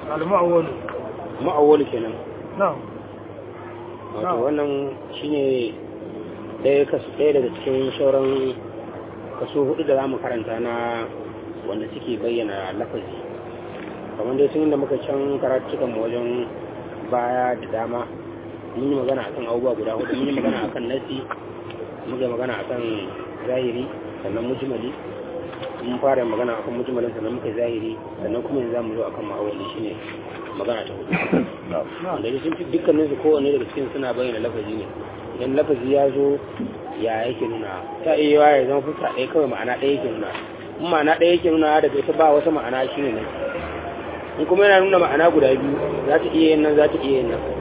al-mu'awwal ma'awwal kenan na'am wato Na'am. wannan shine ɗaya kasu ɗaya daga cikin sauran kaso hudu da zamu karanta na wanda suke bayyana lafazi kamar dai tun da muka can karatukan mu wajen baya da dama mun yi magana akan abubuwa guda hudu mun yi magana akan nasi muka yi magana akan zahiri sannan mujmali mun fara magana akan mujmalin sannan muka yi zahiri sannan kuma yanzu zamu zo akan ma'awali shine magana ta hudu wanda dai sun fi dukkanin su kowanne daga cikin suna bayyana lafazi ne idan lafazi ya zo ya yake nuna ta iya yawa ya zama fuska ɗaya kawai ma'ana ɗaya yake nuna in ma'ana ɗaya yake nuna daga ita ba wata ma'ana shi ne nan in kuma yana nuna ma'ana guda biyu za ta iya yin nan za ta iya yin nan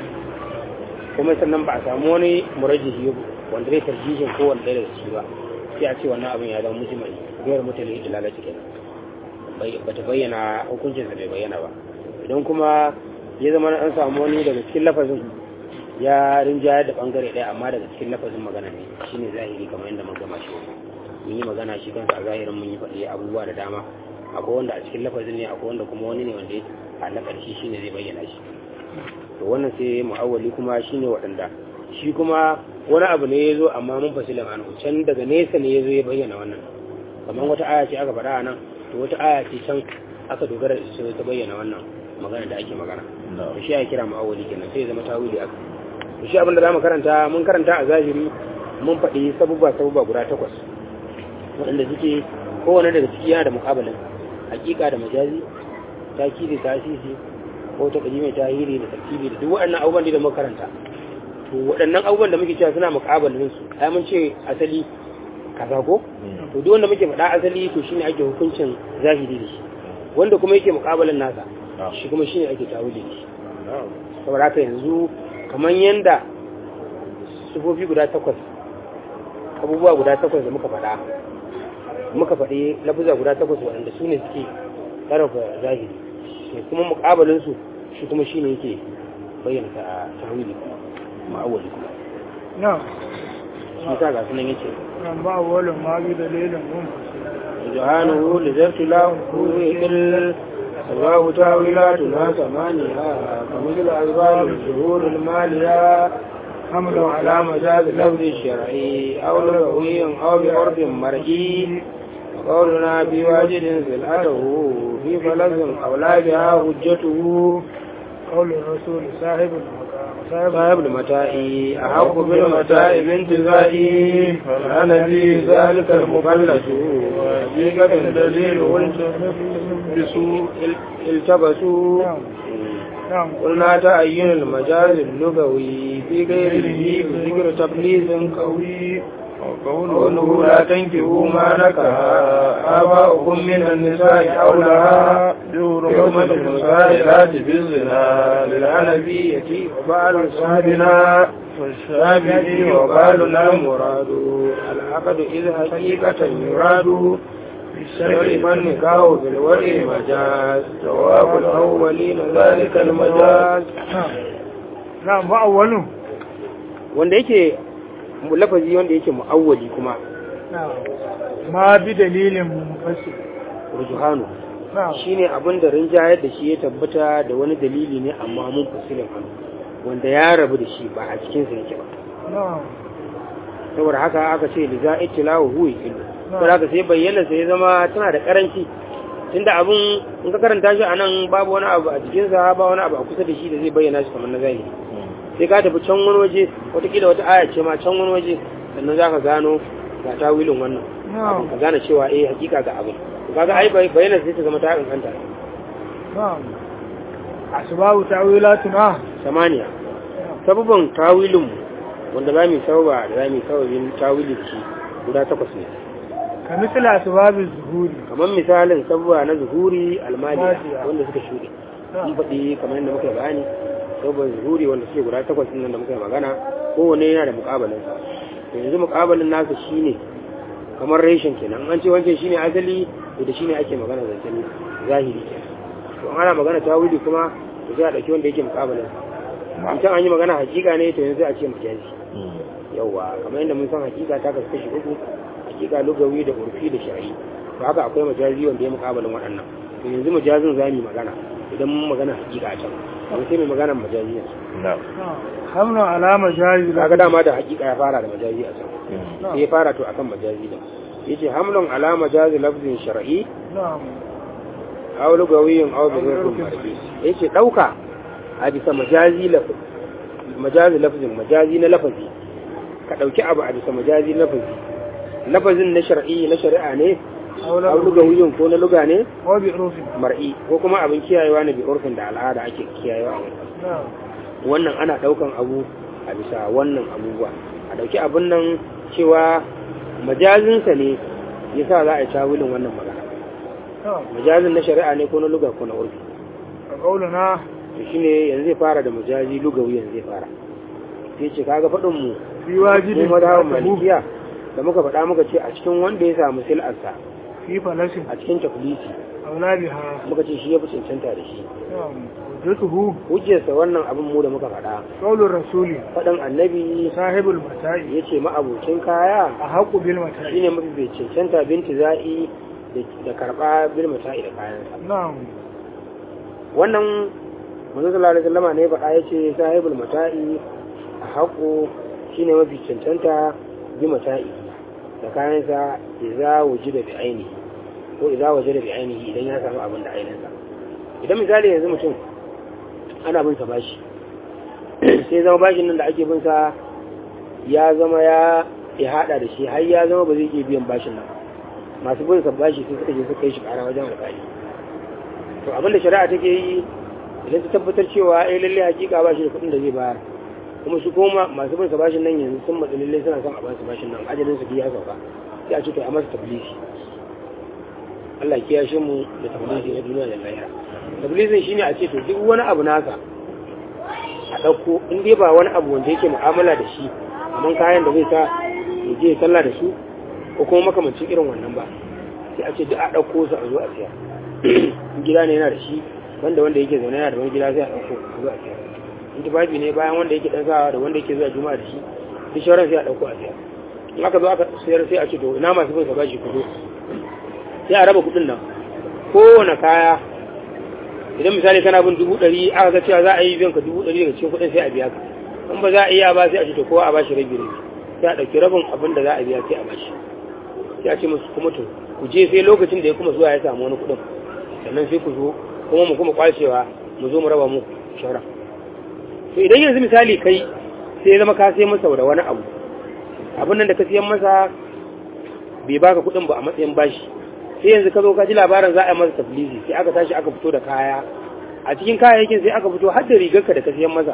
kuma sannan ba a samu wani murajjihi wanda zai tarjihin kowanne ɗaya daga ciki ba sai a ce wannan abin ya zama mujmali gairar mutane da lalace kenan bai- bata bayyana hukuncinsa bai bayyana ba idan kuma ya zama an samu wani daga cikin lafazin ya rinjayar da bangare ɗaya amma daga cikin lafazin magana ne shine zahiri kamar yadda mun gama shi mun yi magana shi kansa a zahirin mun yi faɗi abubuwa da dama akwai wanda a cikin lafazin ne akwai wanda kuma wani ne wanda ya halakar shi shine zai bayyana shi to wannan sai mu'awwali kuma shine waɗanda shi kuma wani abu ne ya zo amma mun fasilin anhu can daga nesa ne ya zo ya bayyana wannan kamar wata aya ce aka faɗa a nan to wata aya ce can aka dogara da ita ta bayyana wannan magana da ake magana to shi ya kira mu'awwali kenan sai ya zama tawili aka to shi abin da zamu karanta mun karanta a zahiri mun faɗi sabubba sabubba guda takwas waɗanda suke kowane daga ciki yana da muƙabalin hakika da majazi takidi tasisi ko ta mai tahiri da tartibi da duk waɗannan abubuwan da muka karanta to waɗannan abubuwan da muke cewa suna muƙabalin su ai mun ce asali kaza ko to duk wanda muke faɗa asali to shine ake hukuncin zahiri da shi wanda kuma yake muƙabalin nasa shi kuma shine ake tawili da shi saboda haka yanzu kamar yanda sufofi guda takwas abubuwa guda takwas da muka faɗa muka faɗi lafuza guda takwas waɗanda su ne suke ƙarfafa zahiri to kuma muƙabalin su shi kuma shine yake bayyana ta tawili ma'awali kuma na'am shi sa ga sunan yace nan ba wala ma bi dalilin mun سبحانه لذبت له إل الله تاويلاتنا ثمانية كمثل أسباب الشهور المالية حمل على مجاز اللفظ الشرعي أو لغوي أو بعرف مرئي وقولنا بواجد سلعته في فلس أو لا بها حجته قول الرسول صاحب المقام صاحب المتاع أحق بالمتاع بانتزائي فأنا في ذلك المفلس حقيقة دليل بسوء التبسوا نعم نعم قلنا تعين المجاز اللغوي في غيره بذكر تبليغ قوي وقوله لا تنكحوا ما نكح آباؤكم من النساء أو لها يوم المسائلات بالزنا للعنبية وبعل أصحابنا والشافعي وبالنا مراد العقد إذ حقيقة يراد بالشرع فالنكاح بالورع مجاز جواب الأولين ذلك المجاز na'am ba awwalu wanda yake lafazi wanda yake mu'awwali kuma na'am ma bi dalilin mufassir rujuhanu na'am shine abin da rinjayar da shi ya tabbata da wani dalili ne amma mun fasilin hannu wanda ya rabu da shi ba a cikin sa yake ba na'am saboda haka aka ce liza ittilahu huwa ilmu saboda haka sai bayyana sai ya zama tana da karanci tunda abun in ka karanta shi anan babu wani abu a jikin sa ba wani abu a kusa da shi da zai bayyana shi kamar na zahiri sai ka tafi can wani waje watakila wata aya ce ma can wani waje sannan za ka gano ga tawilin wannan na'am ka gane cewa eh hakika ga abin kaga ai bai- bayyana sai ta zama ta inganta na'am asbabu tawilatuna samaniya sababin tawilin mu wanda za mu sababa da za mu sababin tawilin shi guda takwas ne ka misali asbabu zuhuri kamar misalin sababa na zuhuri almaliya Maliya. wanda suka shuɗe mun faɗi kamar yadda muka yi bayani sababin zuhuri wanda suke guda takwas ɗin nan da muka yi magana kowane yana da muƙabalin sa to yanzu muƙabalin nasa shine kamar reshen kenan an ce wancan shine asali to da shine ake magana zancen zahiri kenan to ana magana tawili kuma to sai a ɗauki wanda yake muƙabalin sa in can an yi magana hakika ne to yanzu a ce majazi yawa kamar yadda mun san hakika ta kasu kashi uku hakika lugawi da urfi da shari'i to haka akwai majazi wanda ya muƙabalin waɗannan to yanzu majazin za mu yi magana idan mun magana hakika a can amma sai mai magana majazi yanzu na'am hamnu alama jazi kaga dama da hakika ya fara da majazi a can sai ya fara to akan majazi da yace hamlun ala majazi lafzin shar'i na'am aw lugawiyin aw bi ghayri mar'i yace dauka a bisa majazi laf majazi lafzin majazi na lafazi ka dauki abu a bisa majazi na lafazi lafazin na shar'i na shari'a ne aw lugawiyin ko na luga ne wa bi urfin mar'i ko kuma abin kiyayewa ne bi urfin da al'ada ake kiyayewa a wannan na'am wannan ana daukan abu a bisa wannan abubuwa a dauki abun nan cewa majazinsa ne yasa za a yi tawilin wannan magana na'am majazin na shari'a ne ko na luga ko na urfi a kaulana to shine yanzu zai fara da majazi lugawi yanzu zai fara sai ce kaga faɗin mu fi mu wajibin madhaban tabu malikiya da muka faɗa muka ce a cikin wanda ya samu sil'arsa fi falasin a cikin tafilisi aula biha muka ce shi ya fi cancanta da shi na'am hujjatuhu hujjarsa wannan abin mu da muka faɗa qaulur rasuli faɗin annabi sahibul mata'i ya ce ma'abocin kaya a haqqu bil mata'i shine mafi bai cancanta binti za'i da- da karɓa bil mata'i da kayansa na'am wannan manzo sallallahu alaihi wasallam ne faɗa yace sahibul mata'i a haƙo shine mafi cancanta bi mata'i da kayansa idza wujida bi ainihi ko idza wajada bi ainihi idan ya samu abin da ainihinsa idan misali yanzu mutum ana bin sa bashi sai zama bashin nan da ake bin sa ya zama ya ya hada da shi har ya zama ba zai iya biyan bashin nan masu bin sa bashi sai suka je suka yi shi ƙara wajen alƙali to abin da shari'a take yi idan ta tabbatar cewa eh lalle hakika ba shi da kuɗin da zai bayar kuma su koma masu bin sa bashin nan yanzu sun matsa lalle suna son a ba su bashin nan ajalin su biya sauka sai a ce to a masa tablisi Allah ya kiyashe mu da tablisi na duniya da lahira tablisin shine a ce to duk wani abu naka a ɗauko in dai ba wani abu wanda yake mu'amala da shi amma kayan da zai sa ya je ya sallah da su ko kuma makamancin irin wannan ba sai a ce duk a ɗauko su a zo a siya gida ne yana da shi wanda wanda yake zaune yana da wani gida sai a ɗauko a zo a siya in tufafi ne bayan wanda yake ɗan sawa da wanda yake zuwa juma'a da shi duk shauran sai a ɗauko a siya in aka zo aka sayar sai a ce to ina masu bin sa bashi ku zo sai a raba kuɗin nan kowane kaya idan misali kana bin dubu ɗari aka ga cewa za a yi biyan ka dubu ɗari daga cikin kuɗin sai a biya ka in ba za a iya ba sai a ce to kowa a bashi rabi rabi sai a ɗauki rabin abin da za a biya sai a bashi sai a ce musu kuma to ku je sai lokacin da ya kuma zuwa ya samu wani kuɗin sannan sai ku zo kuma mu kuma kwashewa mu zo mu raba mu shauran to idan yanzu misali kai sai ya zama ka sai masa da wani abu abin nan da ka siyan masa bai baka kuɗin ba a matsayin bashi sai yanzu ka zo ka ji labarin za a yi masa tafilisi sai aka tashi aka fito da kaya a cikin kayayyakin sai aka fito har da rigarka da ka siyan masa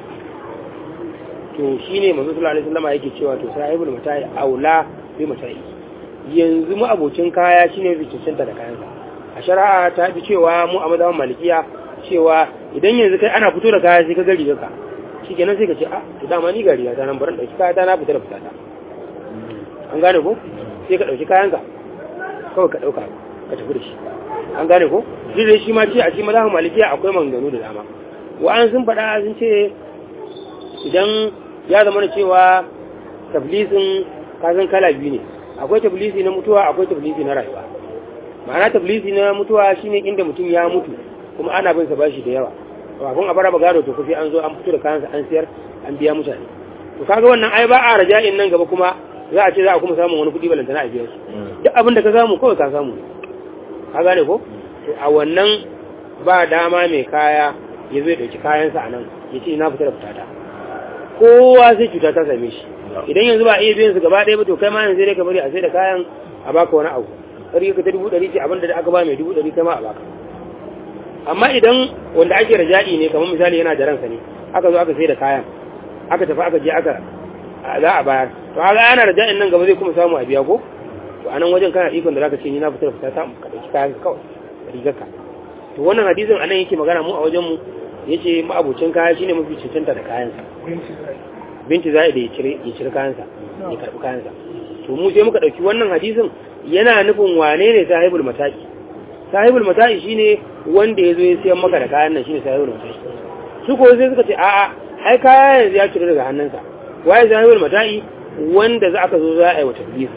to shine manzo sallallahu alaihi wasallam yake cewa to sahibul matai aula bi matai yanzu mu abocin kaya shine bi cancanta da kayansa a shari'a ta bi cewa mu a madawan malikiya cewa idan yanzu kai ana fito da kaya sai ka ga rigarka shikenan sai ka ce a to dama ni ga riga ta nan baran dauki kaya ta na fita da fita ta an gane ko sai ka dauki kayanka kawai ka ɗauka ka tafi da shi an gane ko duk da shi ma ce a cikin mazhabin malikiya akwai maganganu da dama wa'an sun faɗa sun ce idan ya zama da cewa tablisin kazan kala biyu ne akwai tablisi na mutuwa akwai tablisi na rayuwa ma'ana tablisi na mutuwa shine inda mutum ya mutu kuma ana bin sa bashi da yawa kafin a bara gado to kufi an zo an fito da kayansa an siyar an biya mutane to kaga wannan ai ba a raja'in nan gaba kuma za a ce za a kuma samun wani kuɗi balantana a biya su duk abin da ka samu kawai ka samu ka gane ko to a wannan ba dama mai kaya ya zai ɗauki kayansa a nan ya ce ina fita da fitata kowa sai cuta ta same shi idan yanzu ba a iya biyan su gaba ɗaya ba to kai ma yanzu dai ka bari a sai da kayan a baka wani abu kari ka ta dubu ɗari ce abin da aka ba mai dubu ɗari kai ma a baka amma idan wanda ake raja'i ne kamar misali yana da ransa ne aka zo aka sai da kayan aka tafi aka je aka za a bayar to haka ana raja'in nan gaba zai kuma samu a biya ko to anan wajen kana ikon da zaka ce ni na fitar fita ta ka dauki kayan ka kawai rigarka to wannan hadisin anan yake magana mu a wajen mu yace mu abocin kaya shine mafi cancanta da kayan sa binti zai da ya cire ya cire kayan sa ya karbi kayan sa to mu sai muka dauki wannan hadisin yana nufin wane ne sahibul mataki sahibul mataki shine wanda yazo ya siyan maka da kayan nan shine sahibul mataki su ko sai suka ce a'a ai kaya yanzu ya cire daga hannunsa waye sahibul mataki wanda za aka zo za a yi wa tabbisa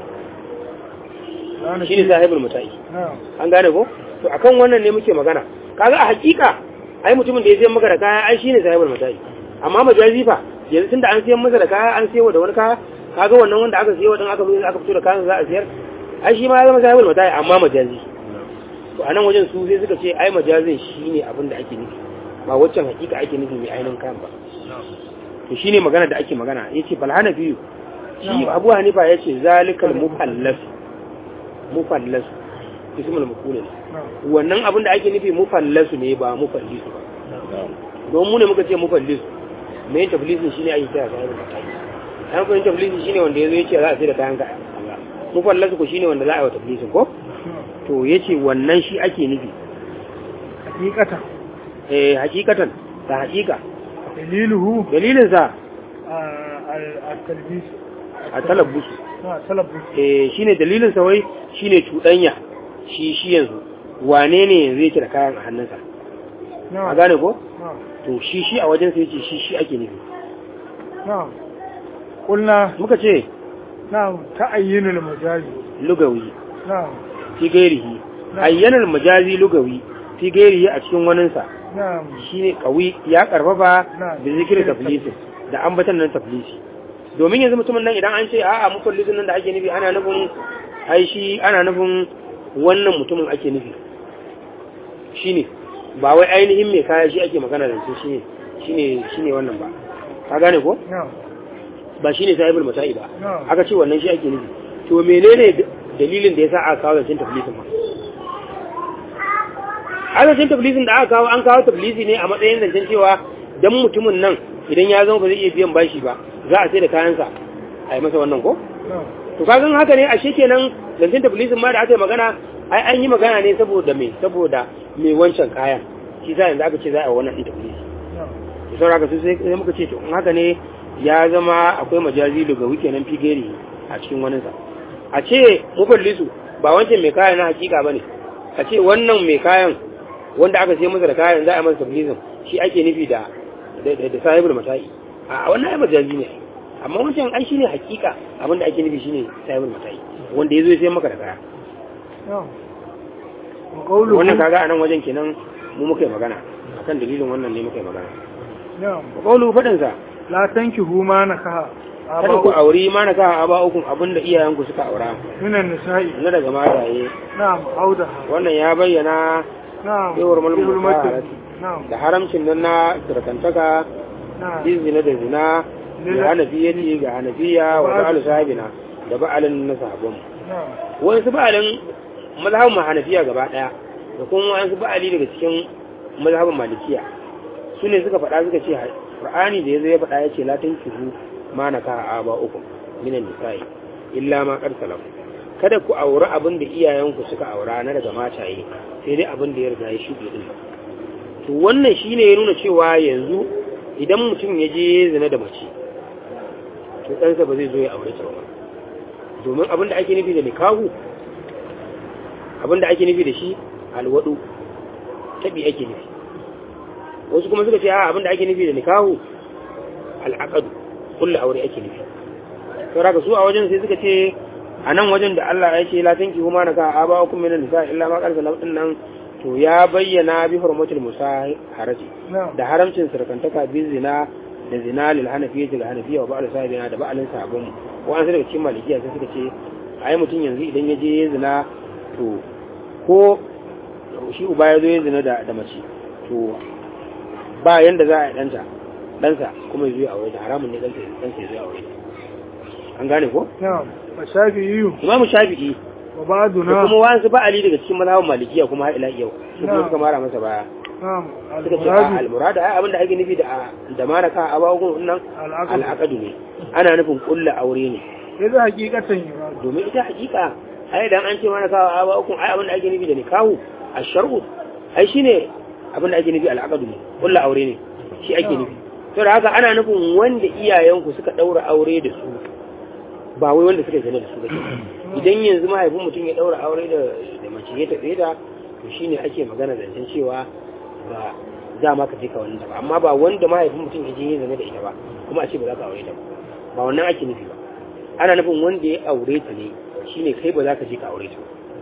shi ne sahibul muta'i an gane ko to akan wannan ne muke magana kaga a hakika ai mutumin da ya sayan maka da kaya ai shine sahibul mata'i amma majazi fa yanzu tunda an sayan masa da kaya an sayo da wani kaya kaga wannan wanda aka sayo din aka zo aka fito da kayan za a siyar ai shi ma ya zama sahibul mata'i amma majazi to anan wajen su sai suka ce ai majazin shine abin da ake nufi ba waccan hakika ake nufi mai ainihin kayan ba to shine magana da ake magana yace fal hanafi shi Abu Hanifa yace zalikal mufallas mufallas ismul maf'ul ne wannan abin da ake nufi mufallasu ne ba mufallisu ba don mu ne muka ce mufallisu mai taflisin shine ake kira kayan mataki an kuma taflisin shine wanda yazo yace za a sai da kayan ka mufallasu ko shine wanda za a yi wa taflisin ko to yace wannan shi ake nufi hakikatan eh hakikatan ta hakika daliluhu dalilin sa al-talbis a talabbus na talabbus eh shine dalilin sa wai shine cudanya shi shi yanzu wane ne yanzu yake da kayan a hannunsa a gane ko na to shi shi a wajen sa yace shi shi ake nufi na qulna muka ce na ta'ayyinul majazi lugawi na fi gairihi Na. ayyanar majazi lugawi fi gairihi a cikin waninsa na shine kawi ya karfafa Na. da zikirin taflisi da ambatan nan taflisi domin yanzu mutumin nan idan an ce a'a mufallisin nan da ake nufi ana nufin ai shi ana nufin wannan mutumin ake nufi shine ba wai ainihin mai kaya shi ake magana da shi shine shine shine wannan ba ka gane ko na ba shine sahibul mata'i ba Na. aka ce wannan shi ake nufi to menene d- dalilin da yasa aka kawo zancen taflisin ma a zancen taflisin da aka kawo an kawo taflisi ne a matsayin zancen cewa dan mutumin nan idan ya zama ba zai iya biyan bashi ba za a sai da kayansa a yi masa wannan ko na to kagan haka ne ashe kenan zancen taflisin ma da aka yi magana ai an yi magana ne saboda me saboda me wancan kayan shi sa yanzu aka ce za a yi wannan ɗin taflisi na da sauran haka sai sai muka ce to in haka ne ya zama akwai majazi daga wuke nan figeri a cikin waninsa a ce mufallisu ba wancan mai kayan na hakika ba ne a ce wannan mai kayan wanda aka sai masa da kayan za a masa taflisin shi ake nufi da da da sahibul mata'i a wannan ai majazi ne amma wancan ai shine hakika abinda ake nufi shine sahibul mata'i wanda yazo ya sai maka da kaya na wa qawluhu wannan kaga anan wajen kenan mu muka yi magana akan dalilin wannan ne muka yi magana na qawlu fadin sa la tankihu ma nakaha kada ku auri ma na ka aba ukun abinda iyayenku suka aura minan nisa'i na daga mataye na'am audaha wannan ya bayyana na'am Yawar mulmul Yawar mubarak. na'am da haramcin nan na surkantaka na'am bin zina da zina da hanafiyyati ga hanafiya wa ba'alu sahibina da ba'alin na sahabban na'am wani su ba'alin mazhabin ma hanafiya gaba daya da kuma wani su ba'ali daga cikin mazhabin malikiya su ne suka faɗa suka ce qur'ani da yazo ya faɗa ya ce la tankihu ma nakaha aba ukum minan nisa'i illa ma qad salam kada ku auri abin da iyayenku suka aura na daga mataye sai dai abin da ya riga ya shuɗe din to wannan shine ya nuna cewa yanzu idan mutum ya je zina da mace to ɗansa ba zai zo ya aure ta ba domin abin da ake nufi da nikahu abin da ake nufi da shi alwadu tabi ake nufi wasu kuma suka ce a abin da ake nufi da nikahu al'aqadu kullu aure ake nufi saboda su a wajen sai suka ce a nan wajen da Allah ya ce la tanki huma naka aba hukum min nisa illa ma qarsa din nan to ya bayyana bi hurmatul musaharati na'am da haramcin sarkantaka bi zina da zina lil hanafiyya da hanafiyya wa ba'al sahibina da ba'alin sabon ko an daga cikin malikiya sai suka ce ai mutum yanzu idan ya je ya zina to ko shi uba ya zo ya zina da da mace to ba yanda za a yi danta ɗansa kuma ya zo ya aure ta haramun ne ɗansa ɗansa ya zo ya aure ta an gane ko na'am wa shafi'iyyu imamu shafi'i wa da ba'duna kuma wasu ba'ali daga cikin mazhabin malikiya kuma har ila yau su kuma Na'am. suka mara masa baya na'am suka ce a al-muradu almurada ai abinda ake nufi da da maraka a bawo nan al-aqd al'aqadu ne ana nufin kulla aure ne idza haqiqatan yuradu domin ita hakika ai dan an ce maraka a bawo ai abinda ake nufi da nikahu ash-shar'u ai shine abinda ake nufi al'aqadu ne kulla aure ne shi ake nufi to da haka ana nufin wanda iyayenku suka daura aure da su ba wai wanda suka zina da su ba idan yanzu mahaifin mutum ya daura aure da da mace ya tafi da to shine ake magana zancen cewa ba za ma ka je ka wannan ba amma ba wanda mahaifin mutum ya je ya zama da ita ba kuma a ce ba za ka aure ta ba ba wannan ake nufi ba ana nufin wanda ya aure ta ne shine kai ba za ka je ka aure ta ba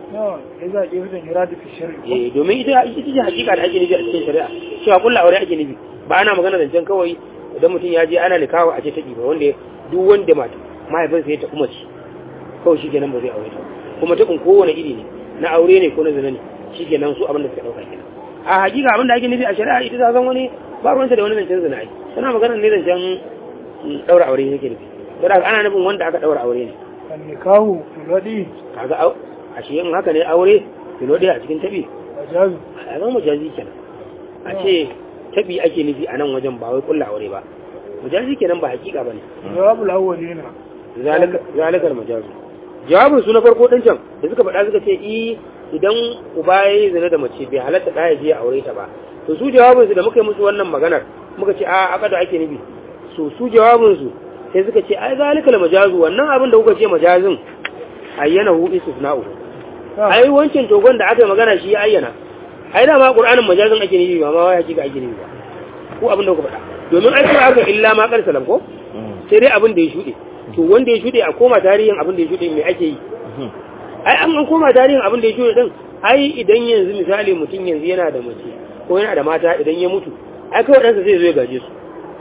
na ya za a ƙi fitan yura da fi shari'a eh domin ita ita ce hakika da ake nufi a cikin shari'a cewa kullu aure ake nufi ba ana magana zancen kawai idan mutum ya je ana nikawa a ce ta ba wanda duk wanda mata mahaifinsa ya taɓa mace kawai shi kenan ba zai aure ta ba. kuma taɓin kowane iri ne na aure ne ko na zina ne shi kenan su abin da suka ɗauka kenan a hakika abin da ake nufi a shari'a ita ta san wani ba ruwanta da wani zancen zina ai tana magana ne zancen mm, ɗaura aure ne ke nufi don haka ana nufin wanda aka ɗaura aure ne kan nikahu filwaɗi kaga au a shi in haka ne aure filo ɗaya a cikin taɓi a jazu a zama majazi kenan a ce taɓi ake nufi a nan wajen ba wai kulla aure ba majazi kenan ba hakika ba ne jawabul awwalina zalikar majazu jawabin su na farko din can da suka faɗa suka ce i idan uba ya yi zina da mace bai halatta ɗaya je a aure ta ba to su jawabin su da muka yi musu wannan maganar muka ce a aka da ake nufi so su jawabin su sai suka ce ai zalikal majazu wannan abin da kuka ce majazin ayyana hu istisna'u ai wancan togon da aka yi magana shi ya ayyana ai da ma qur'anin majazin ake nufi ba ma wai hakika ake nufi ba ko abin da kuka faɗa domin ai cewa aka illa ma kar salam ko sai dai abin da ya shuɗe to wanda ya shuɗe a koma tarihin abin da ya shuɗe me ake yi ai an an koma tarihin abin da ya shuɗe din ai idan yanzu misali mutum yanzu yana da mace ko yana da mata idan ya mutu ai kawai ɗansa zai zo ya gaje su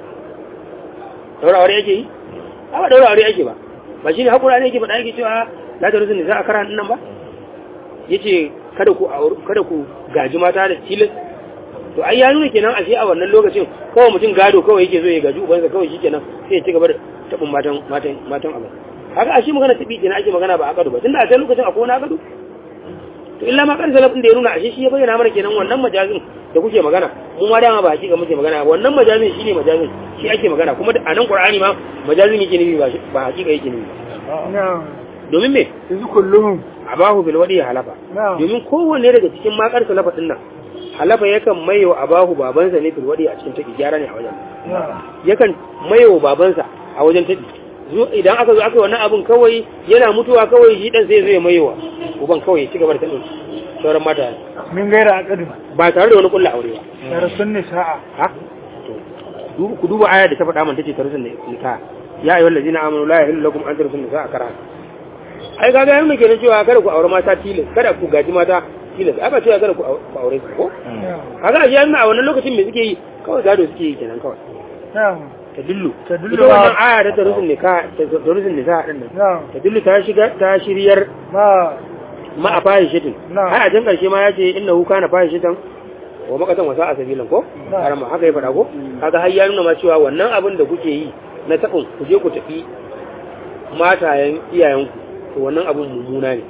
daura aure yake yi a ba daura aure yake ba ba shi ne haƙura ne yake faɗa yake cewa la ta rusun za a kara nan ba ya ce kada ku aure- kada ku gaji mata da tilas to ai ya nuna kenan ashe a wannan lokacin kawai mutum gado kawai yake zo ya gaji ubansa kawai shi kenan sai ya ci gaba da taɓin matan matan matan abin haka ashe magana taɓi kenan ake magana ba a gado ba tunda a can lokacin akwai wani gado to illa ma kan salafin da ya nuna ashe shi ya bayyana mana kenan wannan majazin da kuke magana mu ma dama ba hakika muke magana ba wannan majazin shine majazin shi ake magana kuma da anan qur'ani ma majazin yake nufi ba shi- ba hakika yake nufi ba na domin me yanzu kullum abahu bil wadi halafa na domin kowanne daga cikin makar salafa din nan halafa yakan mayo abahu babansa ne bil wadi a cikin taki gyara ne a wajen na yakan mayo babansa a wajen taki zo idan aka zo aka yi wannan abun kawai yana mutuwa kawai shi dan sai zai mayowa uban kawai ya ci gaba da tabin sauran mata min gaira aqdin ba tare da wani kulla aure ba darasun nisa'a ha to du- ku duba aya da ta faɗa man tace tarusun da nika ya ayyuhal ladina amanu la yahillu lakum an tarusun nisa kara ai kaga yana kenan cewa kada ku aure mata tilas kada ku gaji mata tilas ai ba cewa kada ku au- ku aure su ko na kaga a yana a wannan lokacin me suke yi kawai gado suke yi kenan kawai na ta dillu Tadullu ita wannan ba- aya ta tarusun nika ta tarusun nisa din nan na ta dillu ta shiga ta shiryar ma ma a fahishatin Na. ai a can karshe ma ya ce innahu kana fahishatan wa makatan wasa a sabilan ko Na. karama haka ya faɗa ko kaga har ya nuna ma cewa wannan abin da kuke yi na taɓin ku je ku tafi matayen iyayenku to wannan abin mummuna ne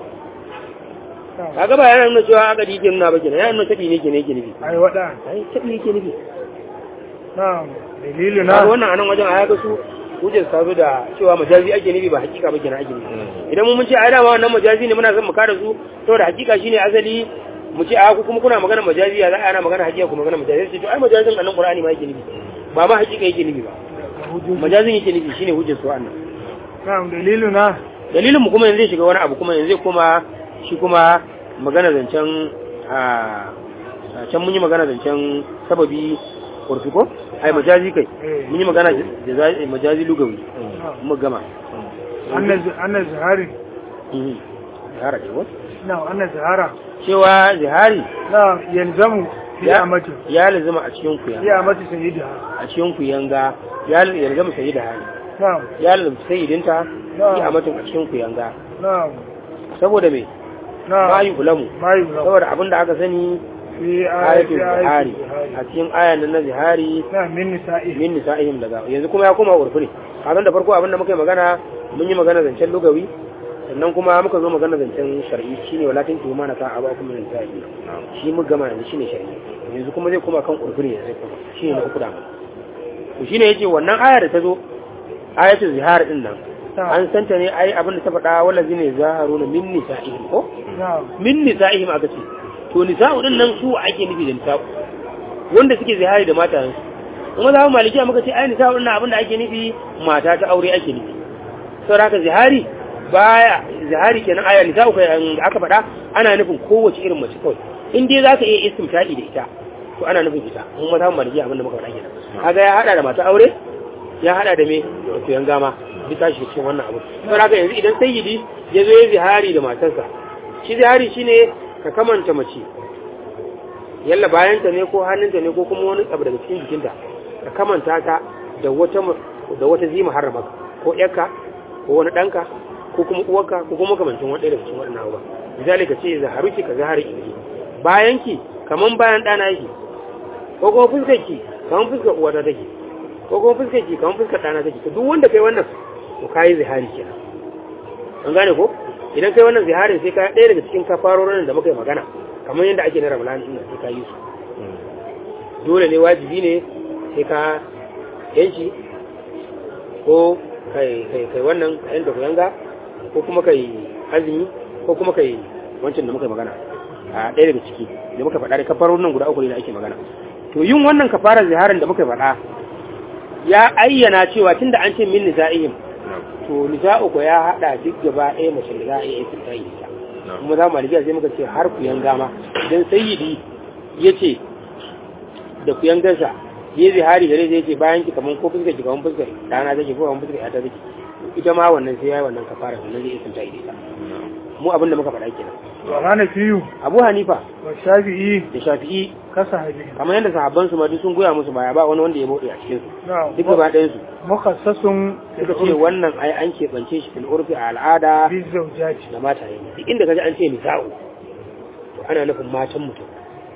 na kaga ba yana nuna cewa aka yake nuna ba kenan yana nuna taɓi ne kenan yake nufi ai wada ai taɓi yake nufi na dalilu kaga na wannan anan wajen a ga su hujjar ta zo da cewa majazi ake nufi ba hakika ba kenan ake nufi idan mun mun ce ai dama wannan majazi ne muna son mu kare su saboda hakika shine asali mu ce a ku kuma kuna magana majazi ya za a ana magana hakika kuma magana majazi sai to ai majazin annan qur'ani ma yake nufi ba ma hakika yake nufi ba hujjoji majazin yake nufi shine hujjar su annan na dalilu na dalilin mu kuma yanzu zai shiga wani abu kuma yanzu zai koma shi kuma magana zancen a a can mun yi magana zancen sababi kurfi ko ai majazi kai Eh. mun yi magana jaza- majazi lugawi mu gama anna anna zahari Mhm. zihara ne ko na anna zahara cewa zihari na yalzamu fi ya amati ya lazima a cikin ku fi yanga amati sayyidiha a cikin ku yanga ya ya lazima sayi da hali na ya lazima sayidinta Na. fi amatin a cikin ku yanga na saboda me na ma yi ulamu ma yuzam saboda abin da aka sani fi ayatul ayati zihari zihari a cikin ayan nan na zihari na min nisa'i min nisa'ihim daga yanzu kuma ya koma urfi ne kazan da farko abin da muka yi magana mun yi magana zancen lugawi sannan kuma muka zo magana zancen shar'i shine walakin tu mana ka aba kuma min nisa'i shi mu gama yanzu shine shar'i yanzu kuma zai koma kan urfi ne zai koma shine na uku da mu to shine yace wannan aya da ta zo ayatul zihar din nan an santa ne ai abin da ta faɗa wallazi ne zaharuna min nisa'ihim ko na min nisa'ihim aka ce to nisa'u din nan su ake nufi da nisa'u wanda suke zihari da matayensu kuma za mu malikiya muka ce ai nisa'u din nan abin da ake nufi mata ta aure ake nufi saboda haka zihari baya zihari kenan aya nisa'u kai an- aka faɗa ana nufin kowace irin mace kawai in dai zaka iya istimta'i da ita to ana nufin ita mun ma za mu malikiya abin da muka faɗa kenan kaga ya hada da mata aure ya hada da me da tuyan gama duk tashi cikin wannan abu saboda haka yanzu idan sayyidi ya zo ya zihari da matarsa shi zihari shine ka kamanta mace yalla bayanta ne ko hannunta ne ko kuma wani abu daga cikin jikinta ka kamanta ta da wata da wata zima harrama ko yarka ko wani danka ko kuma uwarka ko kuma kamancin wani daga cikin waɗannan abubuwa misali ka ce zaharuki ka zahari ilmi bayanki kaman bayan ɗana yake ko kuma fuskarki kaman fuskar uwata take ko kuma fuskarki kaman fuskar ɗana take to duk wanda kai wannan to kayi zihari kenan an gane ko idan kai wannan ziharin sai ka ɗaya daga cikin kafarorin da muka yi magana kamar yadda ake na ramadan ɗin sai ka yi su dole ne wajibi ne sai ka yanki ko kai kai kai wannan kayan da kuyanga ko kuma kai azumi ko kuma kai wancan da muka yi magana a ɗaya daga ciki da muka faɗa da kafarorin nan guda uku ne da ake magana to yin wannan kafarar ziharin da muka faɗa ya ayyana cewa tunda an ce min nisa'ihim to nisa'u ko ya hada duk gaba ɗaya mace da za a iya yin tsayi ita kuma za mu malibiya sai muka ce har ku yanga ma idan sayyidi ya ce da ku yangarsa ya zihari gare zai ce bayan ki kaman ko fuskar ki kaman fuskar dana take ko kaman fuskar ta take ita ma wannan sai yayi wannan kafara sannan zai iya tsayi ita mu abin da muka faɗa kenan wa hanafiyu Abu Hanifa wa shafi'i da Shafi'i ka sahabi kamar yadda sahabban su ma duk sun goya musu baya ba wani wanda ya bude a cikin su na'am duk gaba ɗayan su mukhassasun suka ce wannan ai an keɓance shi fil urfi a al'ada bi zawjati da mata ne duk inda kaji an ce nisa'u to ana nufin matan mutum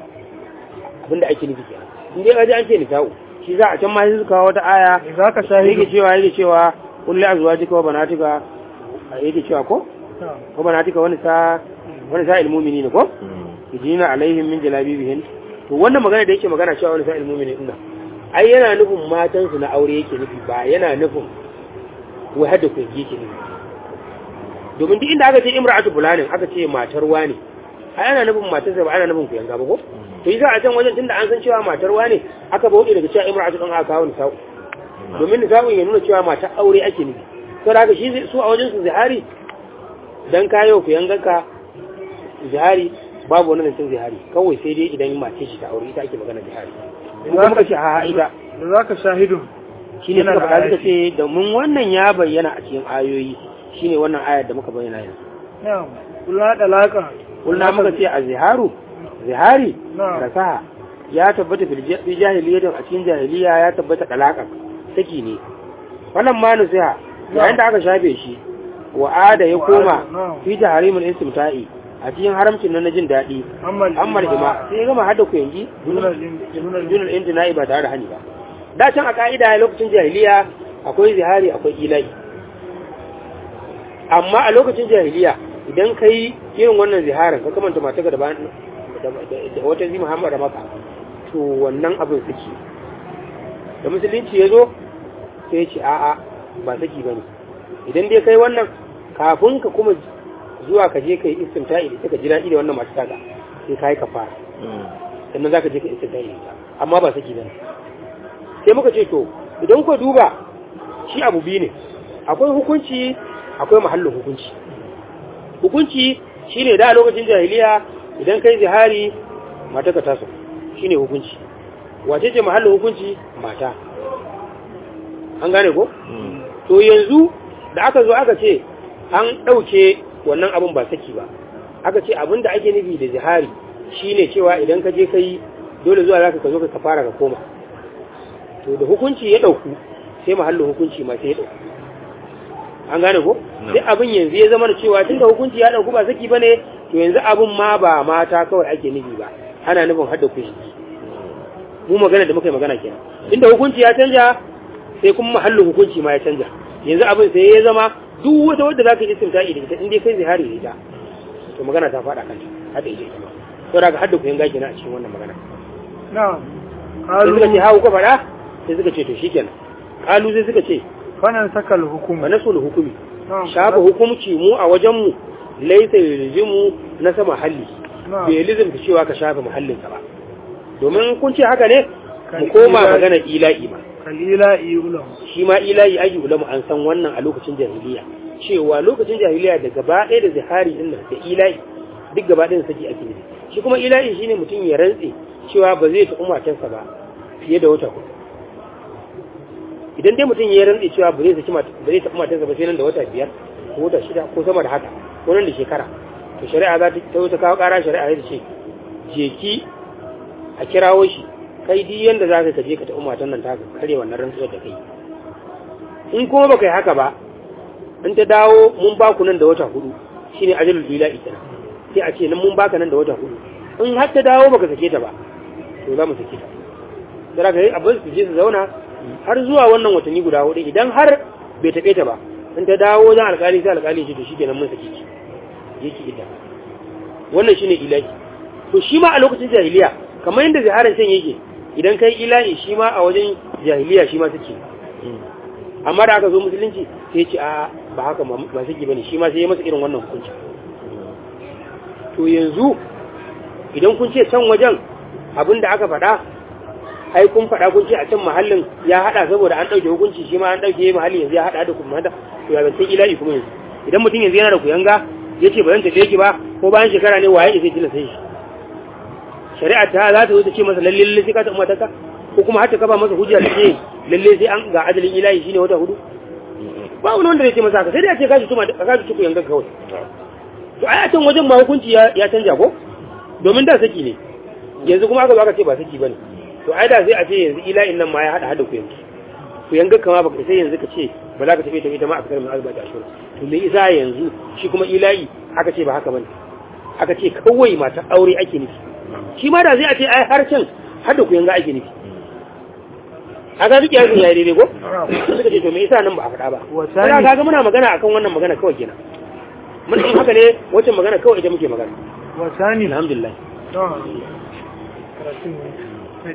abinda ake nufi kenan in dai kaji an ce nisa'u shi za a can ma sai su kawo wata aya idza ka yake shahidu cewa yake cewa kulli azwajika wa banatika yake cewa ko na'am wa banatika wani sa wani sa ilmumini ne ko yujina alaihim min jalabibihin to wannan magana da yake magana cewa wani sa ilmumini din nan ai yana nufin matan su na aure yake nufi ba yana nufin wai hadda ku yake nufi domin duk inda aka ce imra'atu fulanin aka ce matar wani ai ana nufin matar sa ba ana nufin ku yanga ba ko to yi za a can wajen tunda an san cewa matar wani aka bauɗe daga cewa imra'atu din aka kawo nisa'u domin nisa'u ya nuna cewa matar aure ake nufi to da haka shi zai- su a wajen su zihari dan kayo ku yanganka zihari babu wani zancen zihari kawai sai dai idan mace shi ta aure ita ake magana zihari in kuma ka ce a ita da za ka shahidu shine Yana suka da faɗa suka ayati. ce domin wannan ya bayyana a cikin ayoyi shine wannan ayar da muka bayyana yanzu na'am kula da laka kullum muka ce a ziharu zihari Na'am. rasaha ya tabbata fil ja- fi jahiliyyatin a cikin jahiliya ya tabbata dalaka saki ne wannan ma nasiha yayin da aka shafe shi wa'ada ya koma Na'am. fi tahrimul istimta'i a cikin haramcin nan na jin daɗi ammal amma ima sai ya gama hada ku yanki Dunal in- dunal in- junal intina'i ba tare da hani ba da can a ka'ida lokacin jahiliya akwai zihari akwai ilahi amma a lokacin jahiliya idan ka yi irin wannan ziharar ka kamanta mata da bayan da da wata zima hamar da maka to wannan abin suke da musulunci ya zo sai ya ce a'a ba saki ba ne idan dai kai wannan kafin ka kuma zuwa ka je ka yi istimta'i da ka ji daɗi da wannan masu taka sai ka yi kafara sannan za ka je ka istimta'i da ita amma ba saki ba ne sai muka ce to idan ku duba shi abu biyu ne akwai hukunci akwai mahallin hukunci hukunci shine da a lokacin jahiliya idan kai zihari mata ka taso shine hukunci wace ce mahallin hukunci mata an gane ko to yanzu da aka zo aka ce an ɗauke wannan abin ba saki ba aka ce abin da ake nufi da zihari shine cewa idan ka je kai dole zuwa zaka ka zo ka fara ka koma to da hukunci ya ɗauku sai mahallin hukunci ma sai ya ɗauku an gane ko sai abin yanzu ya zama da cewa tunda hukunci ya ɗauku ba saki bane to yanzu abin ma ba mata kawai ake nufi ba ana nufin hadda kushi mu magana da muka yi magana kenan inda hukunci ya canja sai kuma mahallin hukunci ma ya canja yanzu abin sai ya zama duk wata wadda za ka yi istimta'i da ita in dai kai zihari da ita to magana ta faɗa kanta hadda ita ita ma to daga hadda kuyan gaji na a cikin wannan magana na'am sai suka ce qalu hawo ka faɗa sai suka ce to shikenan kalu sai suka ce fanan sakal hukum fa nasul hukumi na'am shafa hukumci mu a wajen mu laisa yulzimu na sama halli na'am bai lizimta cewa ka shafa muhallinsa ba domin kun ce haka ne mu Kan koma ila'i. magana ila'i ma kalila iulam shi ma ilahi aji ulama an san wannan a lokacin jahiliya cewa lokacin jahiliya da gaba ɗaya da zihari din nan da ilahi duk gaba ɗayan saki ake nufi shi kuma ilahi shine mutum ya rantse cewa ba zai taɓa matarsa ba fiye da wata hudu idan dai mutum ya rantse cewa ba zai saki mata ba zai taɓa matarsa ba sai nan da wata biyar ko wata shida ko sama da haka ko nan da shekara to shari'a za ta ta kawo ƙara shari'a ya ce je ki a kirawo shi kai duk yanda za ka je ka ta umatan nan ta kare wannan rantsuwar da kai in kuma baka yi haka ba in ta dawo mun ba ku nan da wata hudu shine ajalul bila ita sai a ce nan mun baka nan da wata hudu in har ta dawo baka sake ta ba to za mu sake ta sai ka yi abin su je su zauna har zuwa wannan watanni guda hudu idan har bai taɓe ta ba in ta dawo wajen alƙali sai alƙali ce to shi kenan mun sake ki yake ita wannan shine ilahi to shi ma a lokacin jahiliya kamar yadda ziharar can yake idan kai ilahi shi ma a wajen jahiliya shi ma suke amma da aka zo musulunci sai ce a ba haka ba suke bane shi ma sai ya masa irin wannan hukunci to yanzu idan kun ce can wajen abin da aka faɗa ai kun faɗa kun ce a can mahallin ya haɗa saboda an ɗauke hukunci shi ma an ɗauke mahalli yanzu ya haɗa da kuma hada to ya zance ilahi kuma yanzu idan mutum yanzu yana da kuyanga ya ce ba zan tafiye ki ba ko bayan shekara ne waye zai tilasta shi shari'a ta za ta zo ta ce masa lalle lalle sai ka ta umarta ko kuma har ta kafa masa hujja da ce lalle sai an ga ajalin ilahi shine wata hudu ba wani wanda zai ce masa haka sai dai a ce kashi tuma ka kashi tuku yankan kawai to ai a can wajen ma hukunci ya canja ko domin da saki ne yanzu kuma aka zo aka ce ba saki bane to ai da sai a ce yanzu ila'in nan ma ya hada hada ku yanki ku yanga kama baka sai yanzu ka ce ba za ka tafi tafi ta ma a kasar mai azba ta shura to me isa yanzu shi kuma ila'i aka ce ba haka bane aka ce kawai mata aure ake nufi shi ma da zai a ce ai har can hada ku yanga ake nufi a ga duk yanzu yayi daidai ko suka ce to me isa nan ba a faɗa ba Wasani. kaga muna magana akan wannan magana kawai kenan mun in haka ne wacce magana kawai ita muke magana wasani alhamdulillah to karatun ne